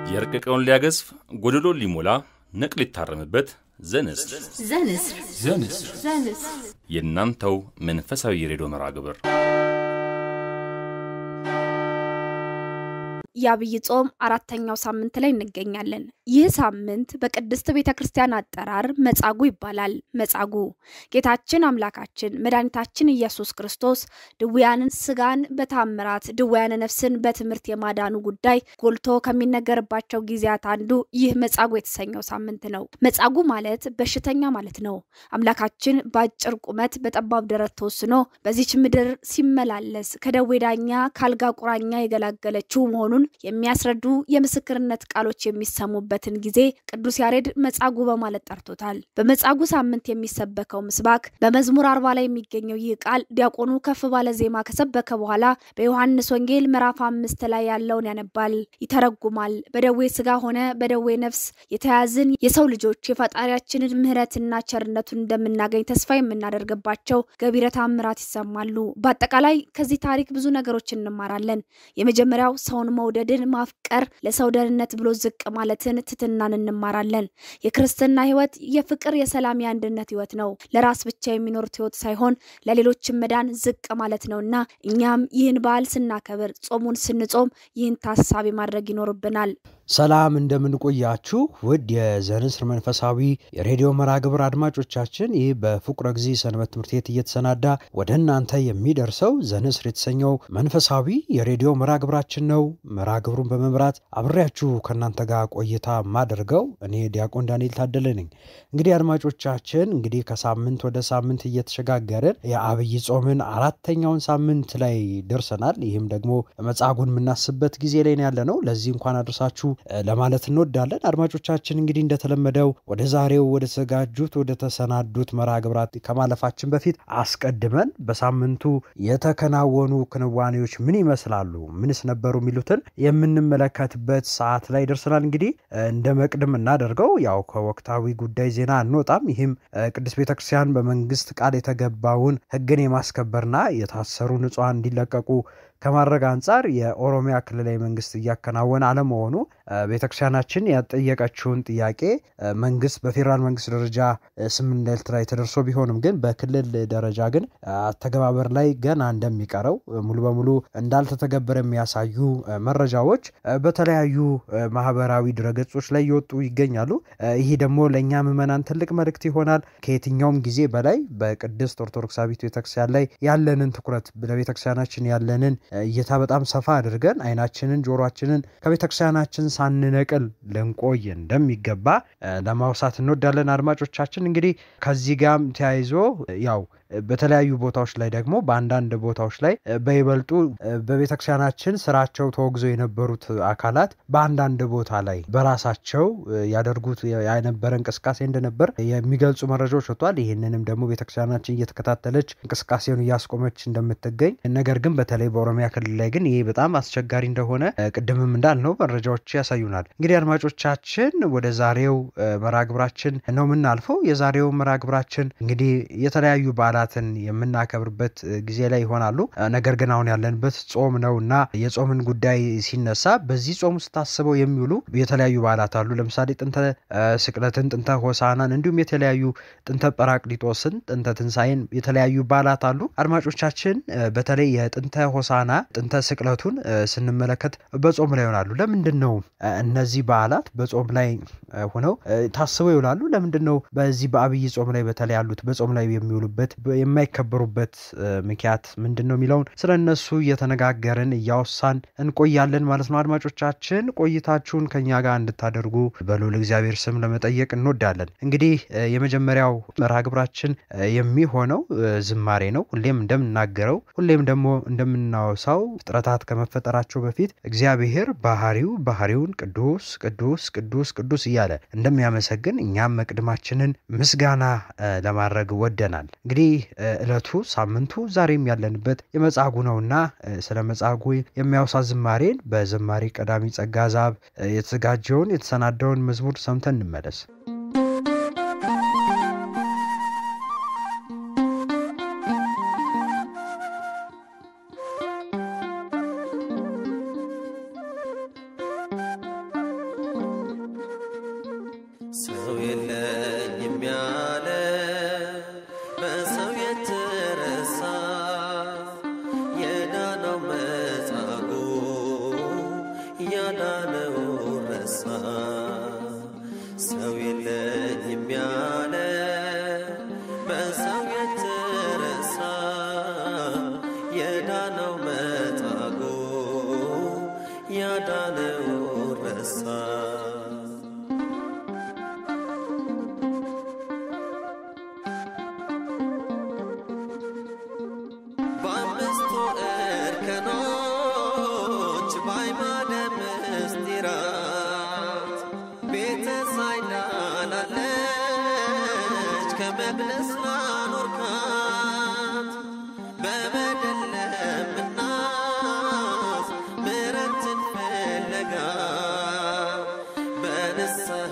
የረቀቀውን ሊያገዝፍ ጎደሎን ሊሞላ ነቅ ሊታረምበት ዘንስር ዘንስር ዘንስር ዘንስር የእናንተው መንፈሳዊ የሬዲዮ መርሃ ግብር የአብይ ጾም አራተኛው ሳምንት ላይ እንገኛለን። ይህ ሳምንት በቅድስት ቤተ ክርስቲያን አጠራር መጻጉ ይባላል። መጻጉ ጌታችን አምላካችን መድኃኒታችን ኢየሱስ ክርስቶስ ድውያንን ስጋን በታምራት ድውያነ ነፍስን በትምህርት የማዳኑ ጉዳይ ጎልቶ ከሚነገርባቸው ጊዜያት አንዱ ይህ መጻጉ የተሰኘው ሳምንት ነው። መጻጉ ማለት በሽተኛ ማለት ነው። አምላካችን በአጭር ቁመት በጠባብ ደረት ተወስኖ በዚች ምድር ሲመላለስ ከደዌ ዳኛ ከአልጋ ቁራኛ የገላገለችው መሆኑን የሚያስረዱ የምስክርነት ቃሎች የሚሰሙበትን ጊዜ ቅዱስ ያሬድ መጻጉ በማለት ጠርቶታል። በመጻጉ ሳምንት የሚሰበከው ምስባክ በመዝሙር አርባ ላይ የሚገኘው ይህ ቃል ዲያቆኑ ከፍ ባለ ዜማ ከሰበከ በኋላ በዮሐንስ ወንጌል ምዕራፍ አምስት ላይ ያለውን ያነባል፣ ይተረጉማል። በደዌ ስጋ ሆነ በደዌ ነፍስ የተያዝን የሰው ልጆች የፈጣሪያችንን ምሕረትና ቸርነቱን እንደምናገኝ ተስፋ የምናደርግባቸው ገቢረ ተአምራት ይሰማሉ። በአጠቃላይ ከዚህ ታሪክ ብዙ ነገሮች እንማራለን። የመጀመሪያው ሰውን መውደድን ማፍቀር፣ ለሰው ደህንነት ብሎ ዝቅ ማለትን፣ ትትናን እንማራለን። የክርስትና ህይወት የፍቅር፣ የሰላም፣ የአንድነት ህይወት ነው። ለራስ ብቻ የሚኖሩት ህይወት ሳይሆን ለሌሎችም መዳን ዝቅ ማለት ነውና እኛም ይህን በዓል ስናከብር፣ ጾሙን ስንጾም ይህን ታሳቢ ማድረግ ይኖርብናል። ሰላም እንደምንቆያችሁ ውድ የዘንስር መንፈሳዊ የሬዲዮ መርሃ ግብር አድማጮቻችን፣ ይህ በፍቁረ ጊዜ ሰንበት ትምህርት ቤት እየተሰናዳ ወደ እናንተ የሚደርሰው ዘንስር የተሰኘው መንፈሳዊ የሬዲዮ መርሃ ግብራችን ነው። መርሃ ግብሩን በመምራት አብሬያችሁ ከእናንተ ጋር ቆይታ ማደርገው እኔ ዲያቆን ዳንኤል ታደለ ነኝ። እንግዲህ አድማጮቻችን እንግዲህ ከሳምንት ወደ ሳምንት እየተሸጋገርን የአብይ ጾምን አራተኛውን ሳምንት ላይ ደርሰናል። ይህም ደግሞ መጻጉን የምናስብበት ጊዜ ላይ ያለ ነው። ለዚህ እንኳን አድርሳችሁ ለማለት እንወዳለን። አድማጮቻችን እንግዲህ እንደተለመደው ወደ ዛሬው ወደ ተዘጋጁት ወደ ተሰናዱት መርሃ ግብራት ከማለፋችን በፊት አስቀድመን በሳምንቱ የተከናወኑ ክንዋኔዎች ምን ይመስላሉ፣ ምንስ ነበሩ የሚሉትን የምንመለከትበት ሰዓት ላይ ደርሰናል። እንግዲህ እንደ መቅድም እናደርገው ያው ከወቅታዊ ጉዳይ ዜና አንወጣም። ይህም ቅዱስ ቤተክርስቲያን በመንግስት ቃል የተገባውን ሕግን የማስከበርና የታሰሩ ንጹሐን እንዲለቀቁ ከማድረግ አንጻር የኦሮሚያ ክልላዊ መንግስት እያከናወነ አለመሆኑ ቤተክርስቲያናችን ያጠየቀችውን ጥያቄ መንግስት በፌዴራል መንግስት ደረጃ ስምምነት ላይ ተደርሶ ቢሆንም ግን በክልል ደረጃ ግን አተገባበር ላይ ገና እንደሚቀረው ሙሉ በሙሉ እንዳልተተገበረ የሚያሳዩ መረጃዎች በተለያዩ ማህበራዊ ድረገጾች ላይ እየወጡ ይገኛሉ። ይህ ደግሞ ለእኛ ምዕመናን ትልቅ መልእክት ይሆናል። ከየትኛውም ጊዜ በላይ በቅድስት ኦርቶዶክሳዊት ቤተክርስቲያን ላይ ያለንን ትኩረት ለቤተክርስቲያናችን ያለንን እይታ በጣም ሰፋ አድርገን አይናችንን ጆሮአችንን ከቤተክርስቲያናችን ሳንነቅል ልንቆይ እንደሚገባ ለማውሳት እንወዳለን። አድማጮቻችን እንግዲህ ከዚህ ጋርም ተያይዞ ያው በተለያዩ ቦታዎች ላይ ደግሞ በአንዳንድ ቦታዎች ላይ በይበልጡ በቤተክርስቲያናችን ስራቸው ተወግዘው የነበሩት አካላት በአንዳንድ ቦታ ላይ በራሳቸው ያደርጉት የነበረ እንቅስቃሴ እንደነበር የሚገልጹ መረጃዎች ወጥቷል። ይህንንም ደግሞ ቤተክርስቲያናችን እየተከታተለች እንቅስቃሴውን እያስቆመች እንደምትገኝ ነገር ግን በተለይ በኦሮሚያ ክልል ላይ ግን ይሄ በጣም አስቸጋሪ እንደሆነ ቅድምም እንዳልነው መረጃዎች ያሳዩናል። እንግዲህ አድማጮቻችን ወደ ዛሬው መርሃ ግብራችን ነው የምናልፈው። የዛሬው መርሃ ግብራችን እንግዲህ የተለያዩ በዓላትን የምናከብርበት ጊዜ ላይ ይሆናሉ። ነገር ግን አሁን ያለንበት ጾም ነው እና የጾምን ጉዳይ ሲነሳ በዚህ ጾም ውስጥ ታስበው የሚውሉ የተለያዩ በዓላት አሉ። ለምሳሌ ጥንተ ስቅለትን፣ ጥንተ ሆሳናን እንዲሁም የተለያዩ ጥንተ ጰራቅሊጦስን፣ ጥንተ ትንሣኤን የተለያዩ በዓላት አሉ። አድማጮቻችን በተለይ የጥንተ ሆሳና ጥንተ ስቅለቱን ስንመለከት በጾም ላይ ይሆናሉ። ለምንድን ነው እነዚህ በዓላት በጾም ላይ ሆነው ታስበው ይውላሉ? ለምንድን ነው በዚህ በአብይ ጾም ላይ በተለይ ያሉት በጾም ላይ የሚውሉበት የማይከበሩበት ምክንያት ምንድን ነው የሚለውን ስለ እነሱ እየተነጋገርን እያወሳን እንቆያለን ማለት ነው። አድማጮቻችን ቆይታችሁን ከኛ ጋር እንድታደርጉ በልዑል እግዚአብሔር ስም ለመጠየቅ እንወዳለን። እንግዲህ የመጀመሪያው መርሃ ግብራችን የሚሆነው ዝማሬ ነው። ሁሌም እንደምናገረው ሁሌም ደግሞ እንደምናወሳው ፍጥረታት ከመፈጠራቸው በፊት እግዚአብሔር ባህሪው ባህሪውን ቅዱስ ቅዱስ ቅዱስ ቅዱስ እያለ እንደሚያመሰግን እኛም መቅድማችንን ምስጋና ለማድረግ ወደናል። እንግዲህ ዕለቱ ሳምንቱ ዛሬም ያለንበት የመጻጉ ነውና ስለ መጻጉ የሚያወሳ ዝማሬን በዝማሬ ቀዳሚ ጸጋ ዛብ የተዘጋጀውን የተሰናዳውን መዝሙር ሰምተን እንመለስ። ያዳነው ረሳ ሰው የለኝም ያለ በሰው የተረሳ የዳነው መጻጉ ያዳነው ረሳ በአምስቱ እርከኖች በአዕማደ ምስጢራት ቤተ ሳይዳ ላለች ከመቅደስ ላኖርካት በበደል ለምናስ ምሕረትን ፍለጋ በንስሐ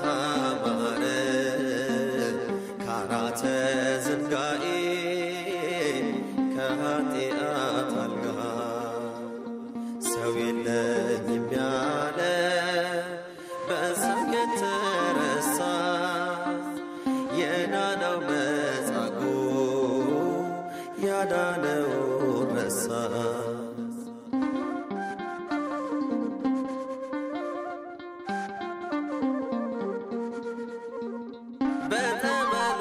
ማረን ካራተ ዝንጋኤ ከኃጢአት አልጋ ሰው የለኝም ያለ በሰው የተረሳ የዳነው መጻጉ ያዳነው ረሳ በተበሎ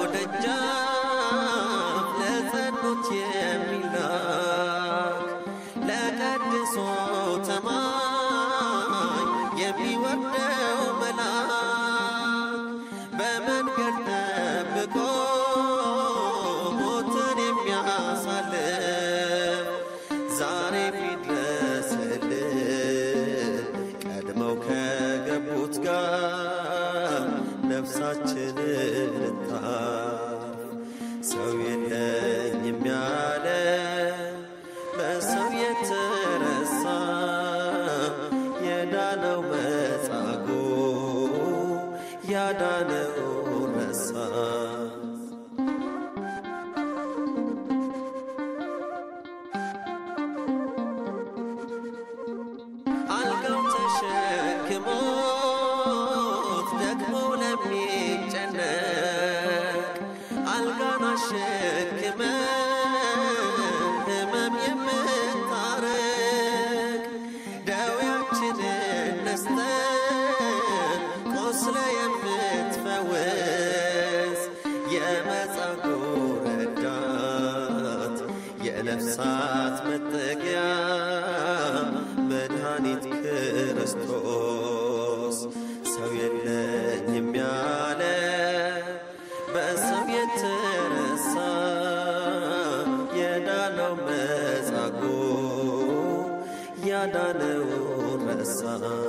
ደጃፍ ለጸኑት የሚላክ ለቀድሶ ተማኝ የሚወርደው መልአክ በመንገድ ጠብቆ ሞትን የሚያሳልፍ ዛሬ ፊድረስልን ቀድመው ከገቡት ጋር ነፍሳችንን ልታርፍ ሰው የለኝም ያለ በሰው የተረሳ የዳነው መጻጉ ያዳነው ረሳ አልጋው ተሸክሞት ደግሞ ለሚጨነቅ አልጋን አሸክመ ህመም የምታረቅ ደዌያችንን ነስተ ቆስለ የምትፈውስ የመጻጉ ረዳት የነፍሳት መጠጊያ መድኃኒት ክርስቶስ ሰው የለኝም ያለ በሰው የተረሳ የዳነው መጻጉ ያዳነው ረሳ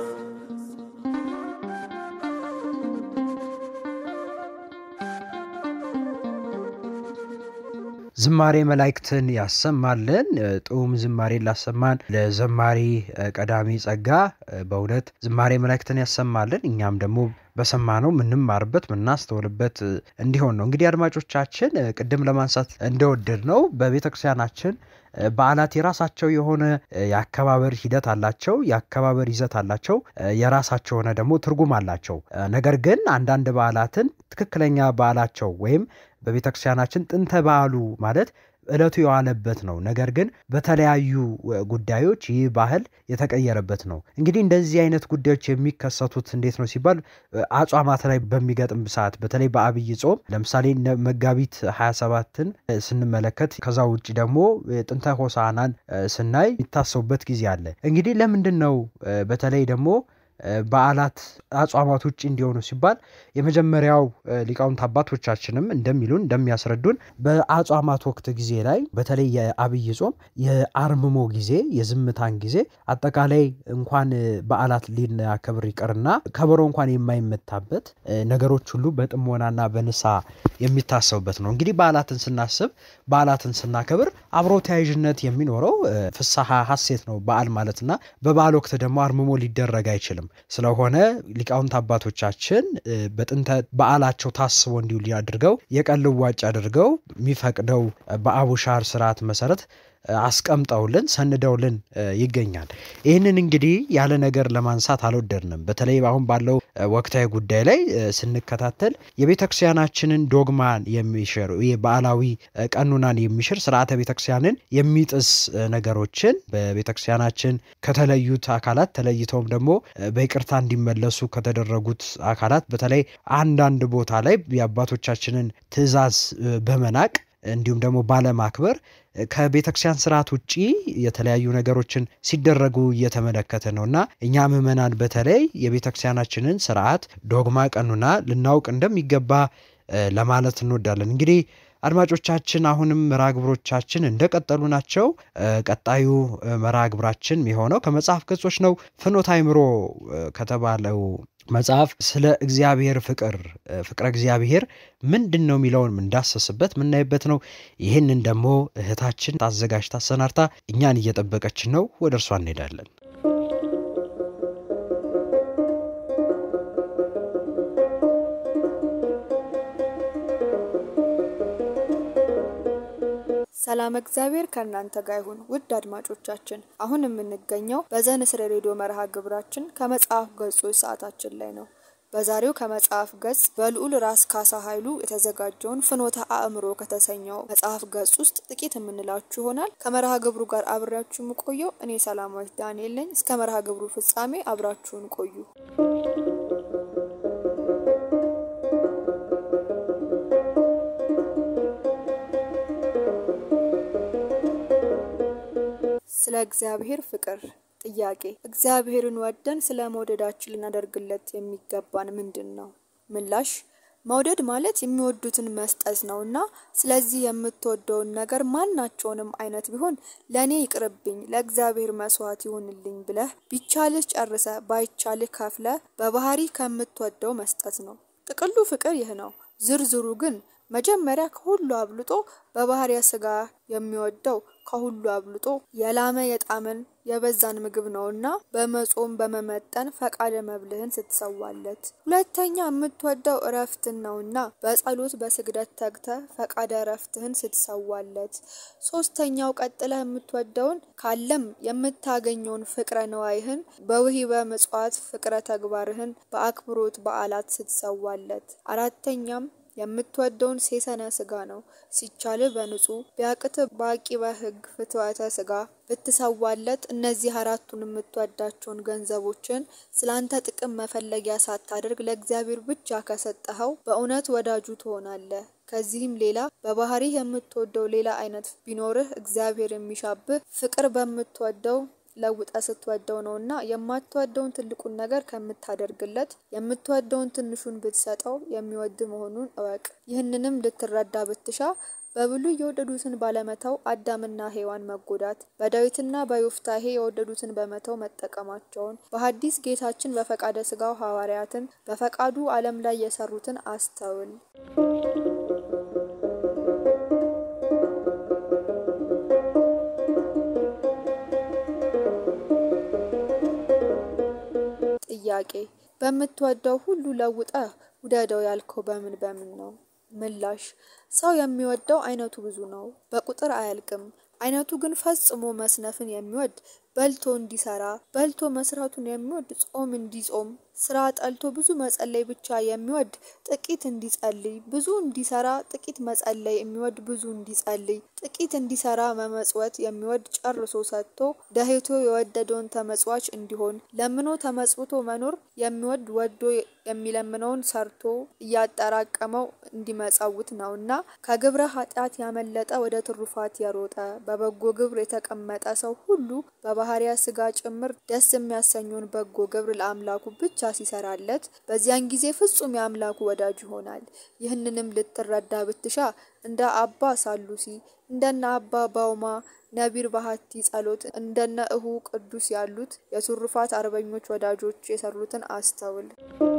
ዝማሬ መላእክትን ያሰማልን። ጥዑም ዝማሬ ላሰማን ለዘማሪ ቀዳሚ ጸጋ በእውነት ዝማሬ መላእክትን ያሰማልን። እኛም ደግሞ በሰማነው ምንማርበት ምናስተውልበት እንዲሆን ነው። እንግዲህ አድማጮቻችን ቅድም ለማንሳት እንደወደድ ነው በቤተ ክርስቲያናችን በዓላት የራሳቸው የሆነ የአከባበር ሂደት አላቸው፣ የአከባበር ይዘት አላቸው፣ የራሳቸው የሆነ ደግሞ ትርጉም አላቸው። ነገር ግን አንዳንድ በዓላትን ትክክለኛ በዓላቸው ወይም በቤተ ክርስቲያናችን ጥንተ በዓሉ ማለት ዕለቱ የዋለበት ነው። ነገር ግን በተለያዩ ጉዳዮች ይህ ባህል የተቀየረበት ነው። እንግዲህ እንደዚህ አይነት ጉዳዮች የሚከሰቱት እንዴት ነው ሲባል አጽዋማት ላይ በሚገጥም ሰዓት በተለይ በአብይ ጾም ለምሳሌ መጋቢት 27ን ስንመለከት ከዛ ውጭ ደግሞ ጥንተ ሆሳዕናን ስናይ የሚታሰቡበት ጊዜ አለ። እንግዲህ ለምንድን ነው በተለይ ደግሞ በዓላት አጽዋማት ውጭ እንዲሆኑ ሲባል የመጀመሪያው ሊቃውንት አባቶቻችንም እንደሚሉን እንደሚያስረዱን በአጽዋማት ወቅት ጊዜ ላይ በተለይ የአብይ ጾም የአርምሞ ጊዜ፣ የዝምታን ጊዜ አጠቃላይ እንኳን በዓላት ሊናከብር ይቅርና ከበሮ እንኳን የማይመታበት ነገሮች ሁሉ በጥሞናና በንሳ የሚታሰቡበት ነው። እንግዲህ በዓላትን ስናስብ በዓላትን ስናከብር አብሮ ተያያዥነት የሚኖረው ፍስሐ ሐሴት ነው በዓል ማለትና በበዓል ወቅት ደግሞ አርምሞ ሊደረግ አይችልም። ስለሆነ ሊቃውንት አባቶቻችን በጥንተ በዓላቸው ታስቦ እንዲውል አድርገው የቀን ልዋጭ አድርገው የሚፈቅደው በአቡሻር ስርዓት መሰረት አስቀምጠውልን ሰንደውልን ይገኛል። ይህንን እንግዲህ ያለ ነገር ለማንሳት አልወደድንም። በተለይ አሁን ባለው ወቅታዊ ጉዳይ ላይ ስንከታተል የቤተክርስቲያናችንን ዶግማን የሚሽር በዓላዊ ቀኑናን የሚሽር ስርዓተ ቤተክርስቲያንን የሚጥስ ነገሮችን በቤተክርስቲያናችን ከተለዩት አካላት ተለይተውም ደግሞ በይቅርታ እንዲመለሱ ከተደረጉት አካላት በተለይ አንዳንድ ቦታ ላይ የአባቶቻችንን ትእዛዝ በመናቅ እንዲሁም ደግሞ ባለማክበር ከቤተ ክርስቲያን ስርዓት ውጭ የተለያዩ ነገሮችን ሲደረጉ እየተመለከተ ነው እና እኛ ምዕመናን በተለይ የቤተ ክርስቲያናችንን ስርዓት ዶግማ፣ ቀኑና ልናውቅ እንደሚገባ ለማለት እንወዳለን። እንግዲህ አድማጮቻችን አሁንም መርሃ ግብሮቻችን እንደቀጠሉ ናቸው። ቀጣዩ መርሃ ግብራችን የሆነው ከመጽሐፍ ገጾች ነው። ፍኖተ አእምሮ ከተባለው መጽሐፍ ስለ እግዚአብሔር ፍቅር ፍቅረ እግዚአብሔር ምንድን ነው የሚለውን የምንዳሰስበት የምናይበት ነው። ይህንን ደግሞ እህታችን ታዘጋጅታ አሰናድታ እኛን እየጠበቀችን ነው። ወደ እርሷ እንሄዳለን። ሰላም እግዚአብሔር ከእናንተ ጋር ይሁን። ውድ አድማጮቻችን አሁን የምንገኘው በዘንስር ሬዲዮ መርሃ ግብራችን ከመጽሐፍ ገጾች ሰዓታችን ላይ ነው። በዛሬው ከመጽሐፍ ገጽ በልዑል ራስ ካሳ ኃይሉ የተዘጋጀውን ፍኖተ አእምሮ ከተሰኘው መጽሐፍ ገጽ ውስጥ ጥቂት የምንላችሁ ይሆናል። ከመርሃ ግብሩ ጋር አብሬያችሁ የምቆየው እኔ ሰላማዊት ዳንኤል ነኝ። እስከ መርሃ ግብሩ ፍጻሜ አብራችሁን ቆዩ። ስለ እግዚአብሔር ፍቅር ጥያቄ እግዚአብሔርን ወደን ስለ መውደዳችን ልናደርግለት የሚገባን ምንድን ነው? ምላሽ መውደድ ማለት የሚወዱትን መስጠት ነው እና ስለዚህ የምትወደውን ነገር ማናቸውንም አይነት ቢሆን ለእኔ ይቅርብኝ፣ ለእግዚአብሔር መስዋዕት ይሁንልኝ ብለህ ቢቻልህ ጨርሰ ባይቻልህ ከፍለ በባህሪ ከምትወደው መስጠት ነው። ጥቅሉ ፍቅር ይህ ነው። ዝርዝሩ ግን መጀመሪያ ከሁሉ አብልጦ በባህሪያ ስጋ የሚወደው ከሁሉ አብልጦ የላመ የጣመን የበዛን ምግብ ነውና በመጾም በመመጠን ፈቃደ መብልህን ስትሰዋለት። ሁለተኛ የምትወደው እረፍትን ነውና በጸሎት በስግደት ተግተ ፈቃደ እረፍትህን ስትሰዋለት። ሶስተኛው ቀጥለህ የምትወደውን ካለም የምታገኘውን ፍቅረ ነዋይህን በውሂበ ምጽዋት ፍቅረ ተግባርህን በአክብሮት በዓላት ስትሰዋለት። አራተኛም የምትወደውን ሴሰነ ስጋ ነው። ሲቻል በንጹህ ቢያቅት በአቂበ ሕግ ፍትወተ ስጋ ብትሰዋለት። እነዚህ አራቱን የምትወዳቸውን ገንዘቦችን ስላንተ ጥቅም መፈለጊያ ሳታደርግ ለእግዚአብሔር ብቻ ከሰጠኸው በእውነት ወዳጁ ትሆናለህ። ከዚህም ሌላ በባህሪህ የምትወደው ሌላ አይነት ቢኖርህ እግዚአብሔር የሚሻብህ ፍቅር በምትወደው ለውጠ ስትወደው ነው እና የማትወደውን ትልቁን ነገር ከምታደርግለት የምትወደውን ትንሹን ብትሰጠው የሚወድ መሆኑን እወቅ። ይህንንም ልትረዳ ብትሻ በብሉይ የወደዱትን ባለመተው አዳምና ሔዋን መጎዳት፣ በዳዊትና በዮፍታሄ የወደዱትን በመተው መጠቀማቸውን፣ በሐዲስ ጌታችን በፈቃደ ስጋው ሐዋርያትን በፈቃዱ ዓለም ላይ የሰሩትን አስተውል። ጥያቄ በምትወደው ሁሉ ለውጠህ ውደደው ያልከው በምን በምን ነው? ምላሽ ሰው የሚወደው አይነቱ ብዙ ነው፣ በቁጥር አያልቅም። አይነቱ ግን ፈጽሞ መስነፍን የሚወድ በልቶ እንዲሰራ በልቶ መስራቱን የሚወድ ጾም እንዲጾም ስራ ጠልቶ ብዙ መጸለይ ብቻ የሚወድ ጥቂት እንዲጸልይ ብዙ እንዲሰራ ጥቂት መጸለይ የሚወድ ብዙ እንዲጸልይ ጥቂት እንዲሰራ መመጽወት የሚወድ ጨርሶ ሰጥቶ ደህቶ የወደደውን ተመጽዋች እንዲሆን ለምኖ ተመጽውቶ መኖር የሚወድ ወዶ የሚለምነውን ሰርቶ እያጠራቀመው እንዲመጸውት ነውና ከግብረ ኃጢአት ያመለጠ ወደ ትሩፋት የሮጠ በበጎ ግብር የተቀመጠ ሰው ሁሉ በባህሪያ ስጋ ጭምር ደስ የሚያሰኘውን በጎ ግብር ለአምላኩ ብቻ ሲሰራለት በዚያን ጊዜ ፍጹም የአምላኩ ወዳጅ ይሆናል። ይህንንም ልትረዳ ብትሻ እንደ አባ ሳሉሲ እንደነ አባ ባውማ ነቢር ባህቲ ጸሎት እንደነ እሁ ቅዱስ ያሉት የትሩፋት አርበኞች ወዳጆች የሰሩትን አስተውል።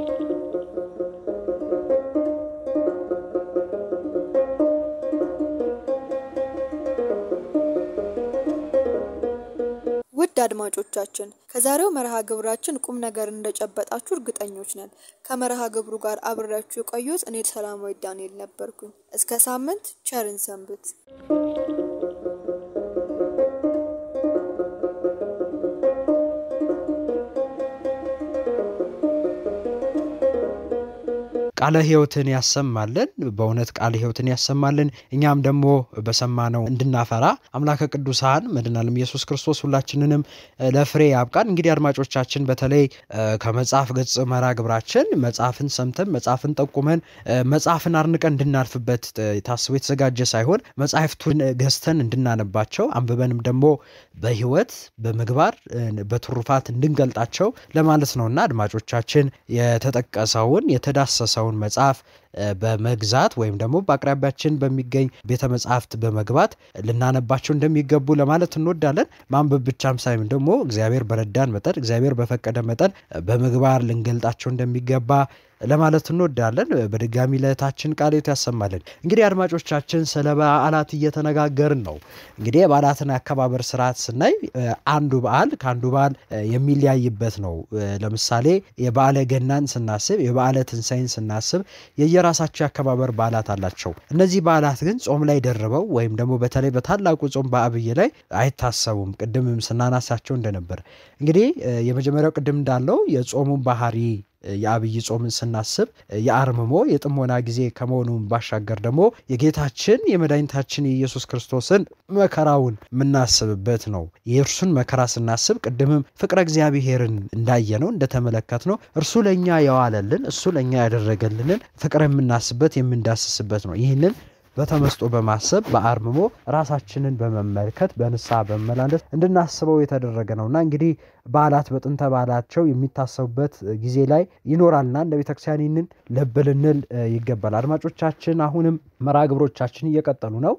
ውድ አድማጮቻችን ከዛሬው መርሃ ግብራችን ቁም ነገር እንደጨበጣችሁ እርግጠኞች ነን። ከመርሃ ግብሩ ጋር አብሬያችሁ የቆዩት እኔ ሰላማዊ ዳንኤል ነበርኩኝ። እስከ ሳምንት ቸርን ሰንብት። ቃለ ሕይወትን ያሰማልን። በእውነት ቃለ ሕይወትን ያሰማልን። እኛም ደግሞ በሰማነው እንድናፈራ አምላከ ቅዱሳን መድኃኔዓለም ኢየሱስ ክርስቶስ ሁላችንንም ለፍሬ ያብቃን። እንግዲህ አድማጮቻችን በተለይ ከመጽሐፍ ገጽ መርሃ ግብራችን መጽሐፍን ሰምተን መጽሐፍን ጠቁመን መጽሐፍን አርንቀን እንድናልፍበት ታስቦ የተዘጋጀ ሳይሆን መጽሐፍቱን ገዝተን እንድናነባቸው አንብበንም ደግሞ በሕይወት በምግባር በትሩፋት እንድንገልጣቸው ለማለት ነውና አድማጮቻችን የተጠቀሰውን የተዳሰሰውን መጽሐፍ በመግዛት ወይም ደግሞ በአቅራቢያችን በሚገኝ ቤተ መጽሐፍት በመግባት ልናነባቸው እንደሚገቡ ለማለት እንወዳለን። ማንበብ ብቻም ሳይሆን ደግሞ እግዚአብሔር በረዳን መጠን እግዚአብሔር በፈቀደ መጠን በምግባር ልንገልጣቸው እንደሚገባ ለማለት እንወዳለን። በድጋሚ ለእህታችን ቃለ ሕይወት ያሰማልን። እንግዲህ አድማጮቻችን ስለ በዓላት እየተነጋገርን ነው። እንግዲህ የበዓላትን አከባበር ስርዓት ስናይ አንዱ በዓል ከአንዱ በዓል የሚለያይበት ነው። ለምሳሌ የበዓለ ገናን ስናስብ፣ የበዓለ ትንሣኤን ስናስብ የየራሳቸው የአከባበር በዓላት አላቸው። እነዚህ በዓላት ግን ጾም ላይ ደርበው ወይም ደግሞ በተለይ በታላቁ ጾም በአብይ ላይ አይታሰቡም። ቅድምም ስናናሳቸው እንደነበር እንግዲህ የመጀመሪያው ቅድም እንዳለው የጾሙን ባህሪ የአብይ ጾምን ስናስብ የአርምሞ የጥሞና ጊዜ ከመሆኑን ባሻገር ደግሞ የጌታችን የመድኃኒታችን የኢየሱስ ክርስቶስን መከራውን የምናስብበት ነው። የእርሱን መከራ ስናስብ ቅድምም ፍቅረ እግዚአብሔርን እንዳየነው እንደተመለከትነው እርሱ ለእኛ የዋለልን እሱ ለእኛ ያደረገልንን ፍቅር የምናስበት የምንዳስስበት ነው። ይህንን በተመስጦ በማሰብ በአርምሞ ራሳችንን በመመልከት በንስሐ በመመላለስ እንድናስበው የተደረገ ነውና እንግዲህ በዓላት በጥንተ በዓላቸው የሚታሰቡበት ጊዜ ላይ ይኖራልና እንደ ቤተክርስቲያን ይህንን ልብ ልንል ይገባል። አድማጮቻችን አሁንም መርሃ ግብሮቻችን እየቀጠሉ ነው።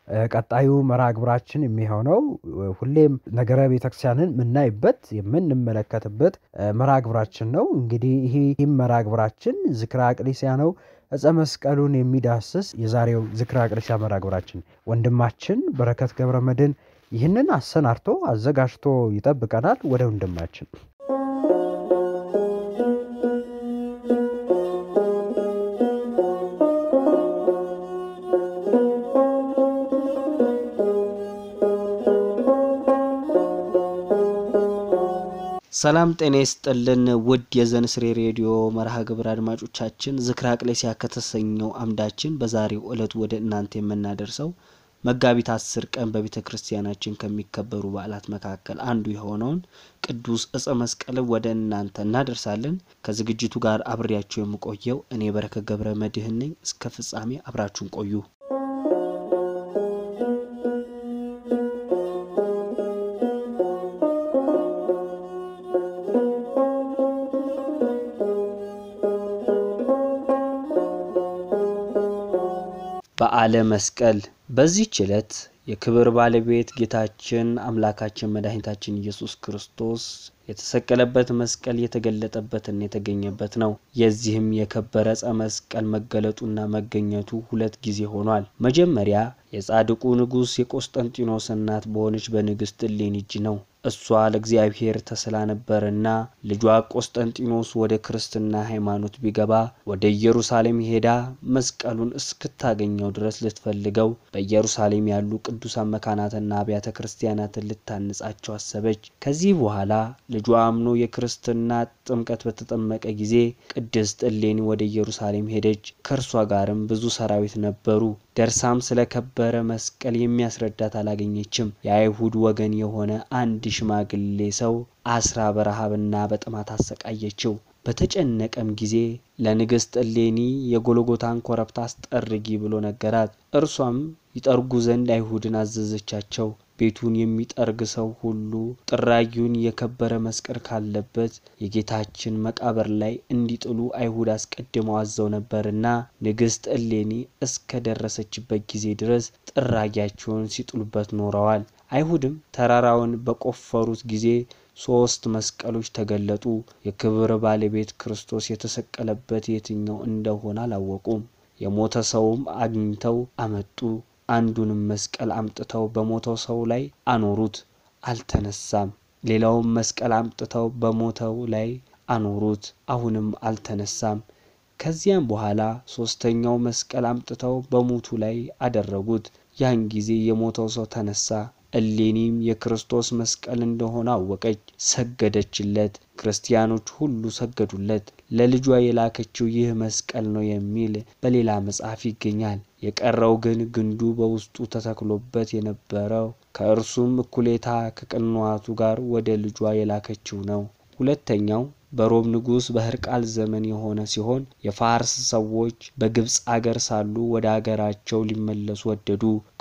ቀጣዩ መርሃ ግብራችን የሚሆነው ሁሌም ነገረ ቤተክርስቲያንን የምናይበት የምንመለከትበት መርሃ ግብራችን ነው። እንግዲህ ይህም መርሃ ግብራችን ዝክረ አቅሌስያ ነው። ዕፀ መስቀሉን የሚዳስስ የዛሬው ዝክረ አቅሌስያ መርሃ ግብራችን ወንድማችን በረከት ገብረ መድኅን ይህንን አሰናድቶ አዘጋጅቶ ይጠብቀናል። ወደ ወንድማችን ሰላም ጤና ይስጥልን ውድ የዘንስሬ ሬዲዮ መርሃ ግብር አድማጮቻችን ዝክረ አቅሌስያ ከተሰኘው አምዳችን በዛሬው ዕለት ወደ እናንተ የምናደርሰው መጋቢት አስር ቀን በቤተ ክርስቲያናችን ከሚከበሩ በዓላት መካከል አንዱ የሆነውን ቅዱስ ዕፀ መስቀልን ወደ እናንተ እናደርሳለን። ከዝግጅቱ ጋር አብሬያችሁ የምቆየው እኔ በረከት ገብረ መድኅን ነኝ። እስከ ፍጻሜ አብራችሁን ቆዩ። በዓለ መስቀል በዚህች ዕለት የክብር ባለቤት ጌታችን አምላካችን መድኃኒታችን ኢየሱስ ክርስቶስ የተሰቀለበት መስቀል የተገለጠበትና የተገኘበት ነው። የዚህም የከበረ ዕፀ መስቀል መገለጡና መገኘቱ ሁለት ጊዜ ሆኗል። መጀመሪያ የጻድቁ ንጉሥ የቆስጠንጢኖስ እናት በሆነች በንግሥት እሌኒ እጅ ነው። እሷ ለእግዚአብሔር ተስላ ነበርና ልጇ ቆስጠንጢኖስ ወደ ክርስትና ሃይማኖት ቢገባ ወደ ኢየሩሳሌም ሄዳ መስቀሉን እስክታገኘው ድረስ ልትፈልገው በኢየሩሳሌም ያሉ ቅዱሳን መካናትና አብያተ ክርስቲያናትን ልታንጻቸው አሰበች። ከዚህ በኋላ ልጇ አምኖ የክርስትና ጥምቀት በተጠመቀ ጊዜ ቅድስት እሌኒ ወደ ኢየሩሳሌም ሄደች። ከእርሷ ጋርም ብዙ ሰራዊት ነበሩ። ደርሳም ስለ ከበረ መስቀል የሚያስረዳት አላገኘችም። የአይሁድ ወገን የሆነ አንድ ሽማግሌ ሰው አስራ በረሃብና በጥማት አሰቃየችው። በተጨነቀም ጊዜ ለንግሥት እሌኒ የጎልጎታን ኮረብታ አስጠርጊ ብሎ ነገራት። እርሷም ይጠርጉ ዘንድ አይሁድን አዘዘቻቸው። ቤቱን የሚጠርግ ሰው ሁሉ ጥራጊውን የከበረ መስቀል ካለበት የጌታችን መቃብር ላይ እንዲጥሉ አይሁድ አስቀድመው አዘው ነበርና ንግሥት እሌኒ እስከ ደረሰችበት ጊዜ ድረስ ጥራጊያቸውን ሲጥሉበት ኖረዋል። አይሁድም ተራራውን በቆፈሩት ጊዜ ሶስት መስቀሎች ተገለጡ። የክብር ባለቤት ክርስቶስ የተሰቀለበት የትኛው እንደሆነ አላወቁም። የሞተ ሰውም አግኝተው አመጡ። አንዱንም መስቀል አምጥተው በሞተው ሰው ላይ አኖሩት፣ አልተነሳም። ሌላውም መስቀል አምጥተው በሞተው ላይ አኖሩት፣ አሁንም አልተነሳም። ከዚያም በኋላ ሶስተኛው መስቀል አምጥተው በሙቱ ላይ አደረጉት። ያን ጊዜ የሞተው ሰው ተነሳ። እሌኒም የክርስቶስ መስቀል እንደሆነ አወቀች፣ ሰገደችለት። ክርስቲያኖች ሁሉ ሰገዱለት። ለልጇ የላከችው ይህ መስቀል ነው የሚል በሌላ መጽሐፍ ይገኛል። የቀረው ግን ግንዱ በውስጡ ተተክሎበት የነበረው ከእርሱም እኩሌታ ከቅንዋቱ ጋር ወደ ልጇ የላከችው ነው። ሁለተኛው በሮም ንጉሥ በሕርቃል ዘመን የሆነ ሲሆን የፋርስ ሰዎች በግብፅ አገር ሳሉ ወደ አገራቸው ሊመለሱ ወደዱ።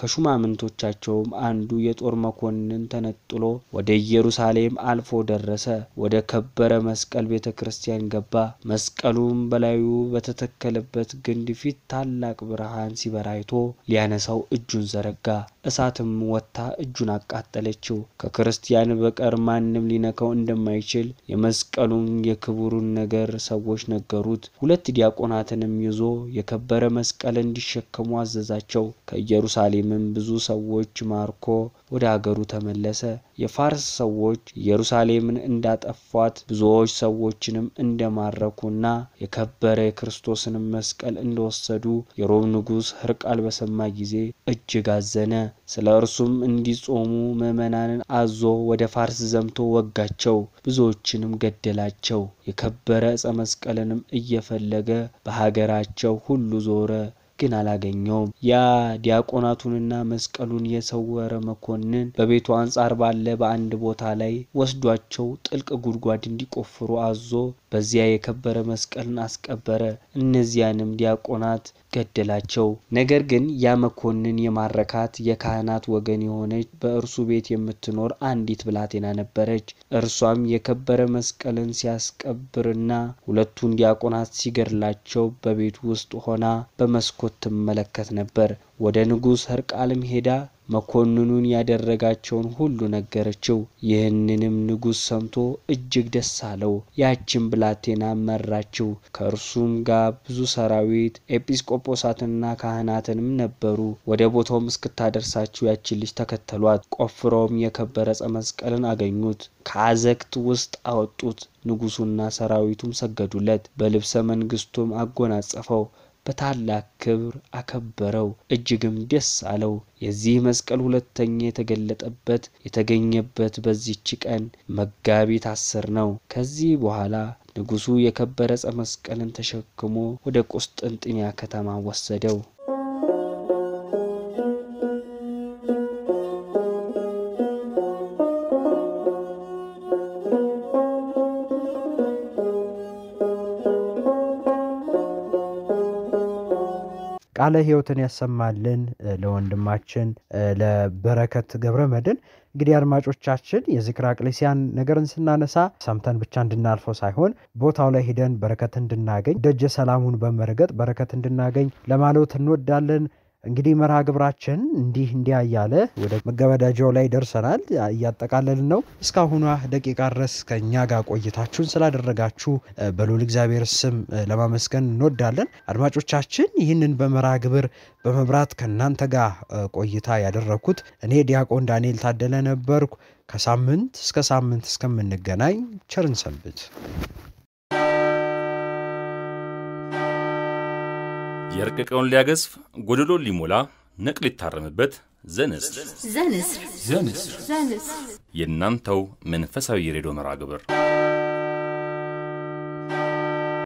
ከሹማምንቶቻቸውም አንዱ የጦር መኮንን ተነጥሎ ወደ ኢየሩሳሌም አልፎ ደረሰ። ወደ ከበረ መስቀል ቤተ ክርስቲያን ገባ። መስቀሉም በላዩ በተተከለበት ግንድ ፊት ታላቅ ብርሃን ሲበራ አይቶ ሊያነሳው እጁን ዘረጋ። እሳትም ወጥታ እጁን አቃጠለችው። ከክርስቲያን በቀር ማንም ሊነካው እንደማይችል የመስቀሉን የክቡሩን ነገር ሰዎች ነገሩት። ሁለት ዲያቆናትንም ይዞ የከበረ መስቀል እንዲሸከሙ አዘዛቸው። ከኢየሩሳሌምም ብዙ ሰዎች ማርኮ ወደ አገሩ ተመለሰ። የፋርስ ሰዎች ኢየሩሳሌምን እንዳጠፏት ብዙዎች ሰዎችንም እንደማረኩና የከበረ የክርስቶስንም መስቀል እንደወሰዱ የሮም ንጉሥ ሕርቃል በሰማ ጊዜ እጅግ አዘነ። ስለ እርሱም እንዲጾሙ ምዕመናንን አዞ ወደ ፋርስ ዘምቶ ወጋቸው፣ ብዙዎችንም ገደላቸው። የከበረ ዕፀ መስቀልንም እየፈለገ በሀገራቸው ሁሉ ዞረ፣ ግን አላገኘውም። ያ ዲያቆናቱንና መስቀሉን የሰወረ መኮንን በቤቱ አንጻር ባለ በአንድ ቦታ ላይ ወስዷቸው ጥልቅ ጉድጓድ እንዲቆፍሩ አዞ በዚያ የከበረ መስቀልን አስቀበረ። እነዚያንም ዲያቆናት ገደላቸው። ነገር ግን ያ መኮንን የማረካት የካህናት ወገን የሆነች በእርሱ ቤት የምትኖር አንዲት ብላቴና ነበረች። እርሷም የከበረ መስቀልን ሲያስቀብርና ሁለቱን ዲያቆናት ሲገድላቸው በቤቱ ውስጥ ሆና በመስኮት ትመለከት ነበር። ወደ ንጉሥ ሕርቃልም ሄዳ መኮንኑን ያደረጋቸውን ሁሉ ነገረችው። ይህንንም ንጉሥ ሰምቶ እጅግ ደስ አለው። ያችን ብላቴና መራችው። ከእርሱም ጋር ብዙ ሰራዊት ኤጲስቆጶሳትና ካህናትንም ነበሩ። ወደ ቦታውም እስክታደርሳቸው ያችን ልጅ ተከተሏት። ቆፍረውም የከበረ ዕፀ መስቀልን አገኙት። ከአዘግት ውስጥ አወጡት። ንጉሡና ሰራዊቱም ሰገዱለት። በልብሰ መንግስቱም አጎናጸፈው። በታላቅ ክብር አከበረው፣ እጅግም ደስ አለው። የዚህ መስቀል ሁለተኛ የተገለጠበት የተገኘበት በዚች ቀን መጋቢት አስር ነው። ከዚህ በኋላ ንጉሡ የከበረ ዕፀ መስቀልን ተሸክሞ ወደ ቁስጥንጥንያ ከተማ ወሰደው። ቃለ ሕይወትን ያሰማልን ለወንድማችን ለበረከት ገብረ መድን። እንግዲህ አድማጮቻችን የዝክረ አቅሌስያን ነገርን ስናነሳ ሰምተን ብቻ እንድናልፈው ሳይሆን ቦታው ላይ ሂደን በረከት እንድናገኝ ደጀ ሰላሙን በመርገጥ በረከት እንድናገኝ ለማለት እንወዳለን። እንግዲህ መርሃ ግብራችን እንዲህ እንዲያ እያለ ወደ መገበዳጃው ላይ ደርሰናል። እያጠቃለልን ነው። እስካሁኗ ደቂቃ ድረስ ከእኛ ጋር ቆይታችሁን ስላደረጋችሁ በልዑል እግዚአብሔር ስም ለማመስገን እንወዳለን። አድማጮቻችን ይህንን በመርሃ ግብር በመብራት ከእናንተ ጋር ቆይታ ያደረግኩት እኔ ዲያቆን ዳንኤል ታደለ ነበርኩ። ከሳምንት እስከ ሳምንት እስከምንገናኝ ቸርን ሰንብት። የረቀቀውን ሊያገዝፍ ጎደሎን ሊሞላ ነቅ ሊታረምበት ዘንስር ዘንስር ዘንስር ዘንስር የእናንተው መንፈሳዊ የሬዲዮ መርሃ ግብር